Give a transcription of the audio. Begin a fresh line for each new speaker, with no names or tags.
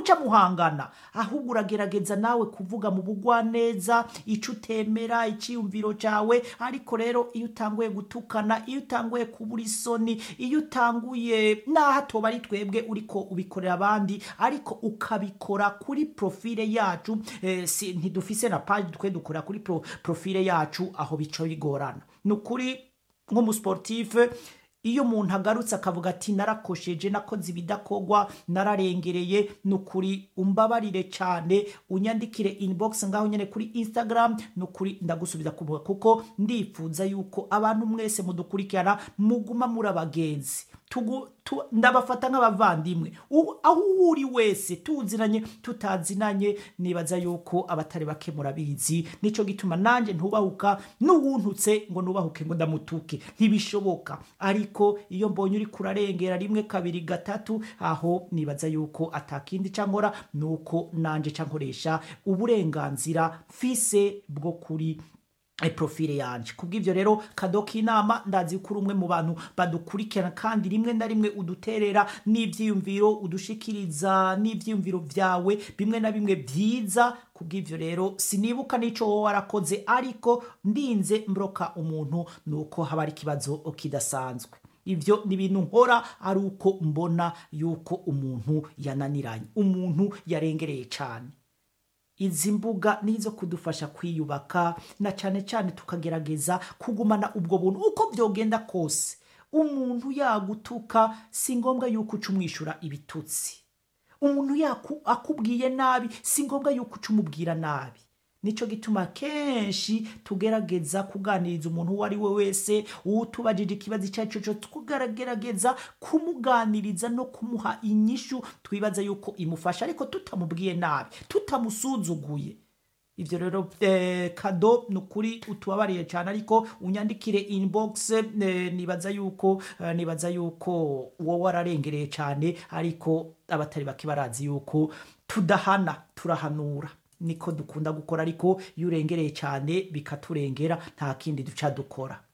ntimuca muhangana ahubwo uragerageza nawe kuvuga mu bugwaneza ico utemera iciyumviro cawe ariko rero iyo utanguye gutukana iyo utanguye kubura isoni iyo utanguye naho atoba ari twebwe uriko ubikorera abandi ariko ukabikora kuri profile yacu eh, si, ntidufise na page twe dukora kuri pro, profile yacu aho bica bigorana ni ukuri nk'umusportife iyo umuntu agarutse akavuga ati narakosheje nakoze ibidakogwa nararengereye ni ukuri umbabarire cyane unyandikire inbox ngaho nyine kuri instagram ni ukuri ndagusubiza kuvuga kuko ndifuza yuko abantu mwese mudukurikirana muguma muri abagenzi Tugu- tu- ndabafata nk'abavandimwe U- aho uri wese tuzinanye tutazinanye nibaza yuko abatari bake murabizi nico gituma nanje ntubahuka n'uwuntutse ngo nubahuke ngo ndamutuke ntibishoboka ariko iyo mbonye uri kurarengera rimwe kabiri gatatu aho nibaza yuko atakindi cankora nuko nanje cankoresha uburenganzira mfise bwo kuri e profile yanje kubw'ivyo rero kadoka inama ndazi ko uri umwe mu bantu badukurikirana kandi rimwe na rimwe uduterera n'ivyiyumviro udushikiriza n'ivyiyumviro vyawe bimwe na bimwe vyiza kubw'ivyo rero sinibuka n'ico wowe warakoze ariko ndinze mbroka umuntu nuko haba ari ikibazo kidasanzwe ivyo ni ibintu nkora ari uko mbona yuko umuntu yananiranye umuntu yarengereye cane izi mbuga nizo kudufasha kwiyubaka na cyane cyane tukagerageza kugumana ubwo buntu uko byogenda kose umuntu yagutuka si ngombwa yuko uca umwishyura ibitutsi umuntu yaku- akubwiye nabi si ngombwa yuko uca umubwira nabi nicyo gituma kenshi tugerageza kuganiriza umuntu uwo ari we wese utubajije ikibazo icyo ari cyo cyose tukagerageza kumuganiriza no kumuha inyishu twibaza yuko imufasha ariko tutamubwiye nabi tutamusuzuguye ibyo rero eh, kado ni ukuri utubabariye cyane ariko unyandikire inbox eh, nibaza yuko eh, nibaza yuko wowe wararengereye cyane ariko abatari bake barazi yuko tudahana turahanura niko dukunda gukora ariko iyo urengereye cyane bikaturengera nta kindi duca dukora